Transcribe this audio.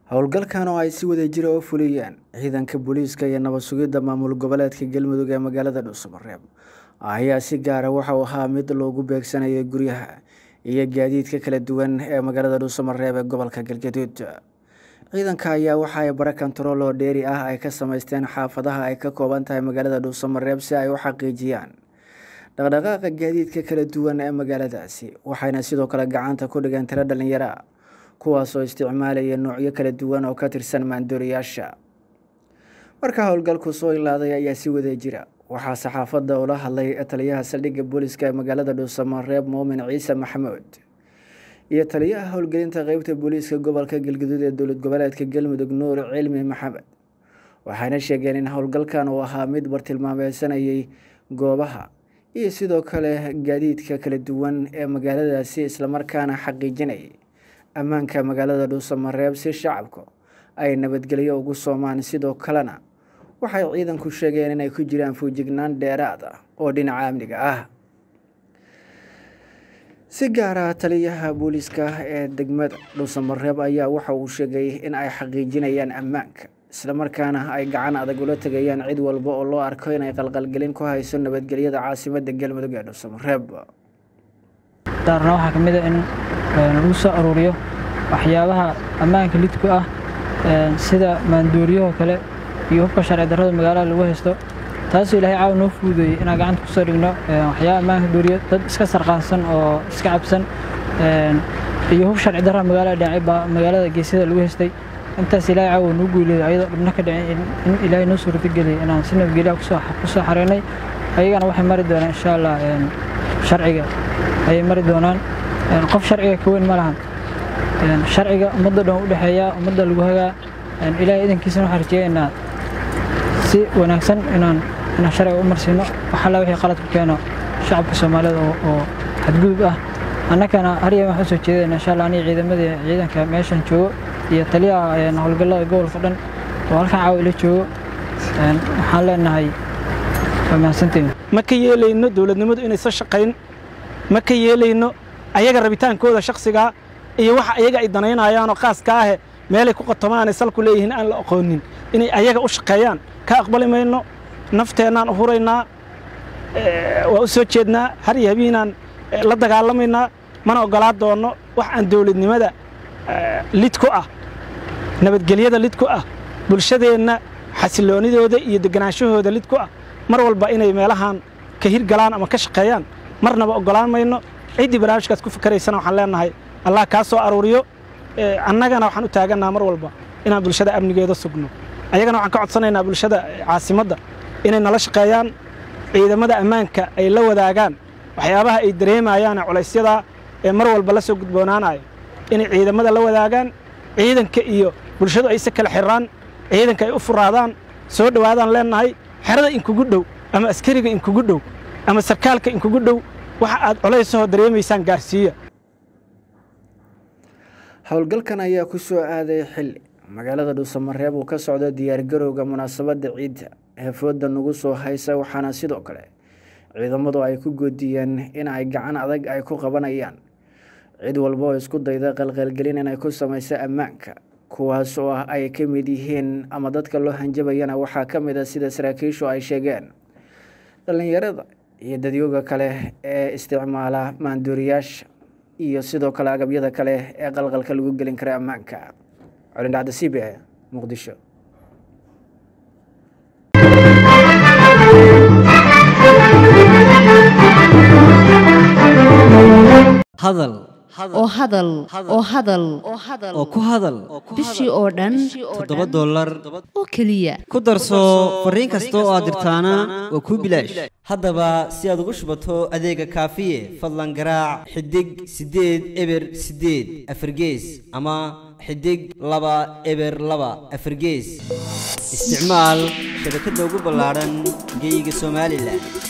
howlgalkan oo ay si wada jira u fuliyeen ciidanka booliiska iyo nabad sugidda maamul goboleedka galmudug ee magaalada dhuusamareeb ayaa si gaara waxauu ahaa mid loogu beegsanayay guryaha iyo gaadiidka kala duwan ee magaalada dhuusamareeb ee gobolka galgaduud ciidanka ayaa waxa ay bara kontarool oo dheeri ah ay ka sameysteen xaafadaha ay ka kooban tahay magaalada dhuusamareeb si ay u xaqiijiyaan dhaqdhaqaaqa gaadiidka kala duwan ee magaaladaasi waxayna sidoo kale gacanta ku dhigeen tiro dhalinyara kuwaasoo isticmaalaya noocyo kala duwan oo ka tirsan maandooriyaasha marka howlgalku soo ilaaday ayaa si wada jira waxaa saxaafadda ula hadlay taliyaha saldhigga booliska ee magaalada dhuusamareeb muumin ciise maxamuud iyo taliyaha howlgelinta qeybta booliiska gobolka galgaduud ee dowlad goboleedka galmudug nuur cilmi maxamed waxayna sheegeen in howlgalkan uu ahaa mid bartilmaameysanayay goobaha iyo sidoo kale gaadiidka kala duwan ee magaaladaasi islamarkaana xaqiijinayay ammaanka magaalada dhuusamareeb si shacabku ay nabadgelyo ugu soomaan sidoo kalena waxay ciidanku sheegeen inay ku jiraan fuujignaan dheeraad ah oo dhinaca amniga ah si gaara taliyaha booliiska ee degmada dhuusamareeb ayaa waxa uu sheegay in ay xaqiijinayaan ammaanka islamarkaana ay gacan adag ula tegayaan cid walba oo loo arko inay qalqalgelin ku hayso nabadgelyada caasimada galmudug ee dhuusamareeb daarna waxaa ka mid a in lagu soo aruuriyo waxyaabaha ammaanka lidku ah sida maandooriyahoo kale iyo hubka sharci darrada magaalada lagu haysto taasoo ilaahay caawa noo fududeeyey inaan gacanta kusoo dhigno waxyaaba ammaanka dooriyo dad iska sarqaansan oo iska cabsan iyo hub sharci darra magaalada dhinacay baa magaalada geesyada lagu haystay intaas ilaahay caawa noo guuleeyo ayadoo dhibno ka dhicin in ilaahay noo suurtageliyay inaan si nabadgelyaha kusoo xareynay ayagana waxay mari doonaan insha allah sharciga ayay mari doonaan qof sharciga ka weyn ma lahan sharciga ummadda dhan u dhexeeyaa ummadda lagu hagaa ilaahay idankiisana waxaan rajeeyaynaa si wanaagsan inaan inaan sharciga u marsiino waxalla wixii qalad ku keeno shacabka soomaalida oo xadgudub ah annagana haryan waxaan soo jeedayna insha allah aniga ciidamadii ciidanka meeshan joogo iyo taliyaha howlgallada gobolka dhan oo halkan caawa ila joogo waxaan leenahay waa mahadsantiin ma ka yeelayno dowladnimadu inaysan shaqayn ma ka yeelayno ayaga rabitaankooda shakhsigaa iyo waxa ayaga ay danaynayaanoo khaaska ahe meelay ku qotomaanay salku leeyihiin aan la aqoonin inay ayaga u shaqeeyaan ka aqbali mayno nafteennaan u huraynaa waa u soo jeednaa har iyo habiinaan la dagaalamaynaa mana oggolaa doonno wax aan dowladnimada lid ku ah nabadgelyada lid ku ah bulshadeenna xasiloonidooda iyo deganaanshahooda lid ku ah mar walba inay meelahan ka hirgalaan ama ka shaqeeyaan marnaba oggolaan mayno ciddii barnaamijkaas ku fikaraysana waxaan leenahay allah kaa soo aruuriyo annagana waxaan u taagannaha mar walba inaan bulshada amnigeeda sugno ayagana waxaan ka codsanaynaa bulshada caasimadda inay nala shaqeeyaan ciidamada ammaanka ay la wadaagaan waxyaabaha ay dareemayaan culaysyada ee mar walba la soo gudboonaanaya inay ciidamada la wadaagaan ciidanka iyo bulshadu ay se kala xiraan ciidanka ay u furaadaan soo dhowaadaan leenahay xerada inkugu dhow ama askariga inkugu dhow ama sarkaalka inkugu dhow waxa aad colaysahoo dareemaysaan gaarsiiya howlgalkan ayaa ku soo aaday xilli magaalada dhuusamareeb uu ka socdo diyaargarowga munaasabadda ciidda ee fooda nagu soo haysa waxaana sidoo kale ciidamadu ay ku goodiyeen in ay gacan adag ay ku qabanayaan cid walba oo isku dayda qalqalgelin inay ku samayso ammaanka kuwaas oo ah ay ka mid yihiin ama dadka loo hanjabayana waxaa ka mid a sida saraakiishu ay sheegeen dhallinyarada iyo dadyooga kale ee isticmaala maandooriyaasha iyo sidoo kale agabyada kale ee qalqalka lagu gelin kara ammaanka colindhacda c b e muqdisho hadal oo hadal oo hadal oo ku hadal bishii oo dhan toddoba dollar oo keliya ku darso fariin kasta oo aad dirtaana waa kuu bilaash haddaba si aad ugu shubato adeega kaafiye fadlan garaac xidig siddeed eber siddeed afargees ama xidig laba eber laba afargees isticmaal shabakadda ugu ballaadhan geeyiga somalilan